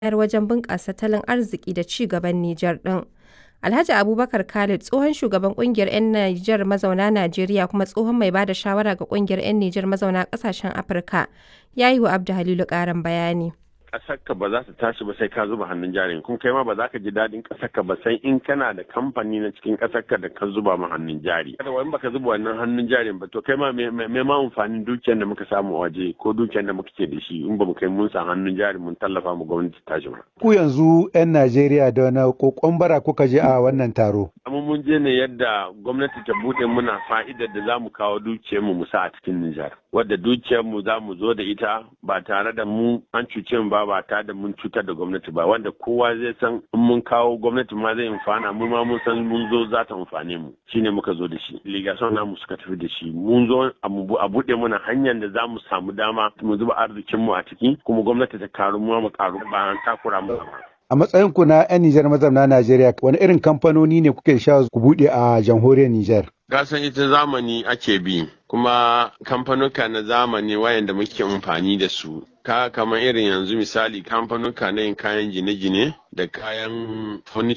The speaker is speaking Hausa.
bayar wajen bunƙasa tattalin arziki da ci gaban Nijar ɗin. Alhaji Abubakar Khalid tsohon shugaban ƙungiyar 'yan Nijar mazauna Najeriya kuma tsohon mai ba da shawara ga ƙungiyar 'yan Nijar mazauna ƙasashen Afirka ya yi wa Abdu Halilu ƙarin bayani. ƙasarka ba za ta tashi ba sai ka zuba hannun jari kuma kai ma ba za ka ji daɗin ƙasarka ba sai in kana da kamfani na cikin ƙasarka da ka zuba ma hannun jari kada wani baka zuba wannan hannun jarin ba to kai ma me ma amfanin dukiyar da muka samu waje ko dukiyar da muka ke da shi in ba mu kai mun sa hannun jari mun tallafa mu gwamnati tashi ba ku yanzu 'yan Najeriya da wani kokon bara kuka je a wannan taro amma mun je ne yadda gwamnati ta bude muna fa'idar da za mu kawo dukiyar mu mu sa a cikin Nijar wadda dukiyar mu za mu zo da ita ba tare da mu an cuce mu ba ba tare da mun cutar da gwamnati ba wanda kowa zai san in mun kawo gwamnati ma zai amfana mu ma mun san mun zo za ta amfane mu shine muka zo da shi ligason namu suka tafi da shi mun zo a buɗe mana hanyar da za mu samu dama mu zuba arzikin mu a ciki kuma gwamnati ta karu mu mu karu ba an takura mu ba A matsayin ku na 'yan Nijar mazauna Najeriya, wani irin kamfanoni ne kuke sha ku buɗe a jamhuriyar Nijar? Gasan ita zamani ake bi, kuma kamfanuka na zamani wayanda muke amfani da su. Ka kamar irin yanzu misali kamfanuka na yin kayan gine-gine da kayan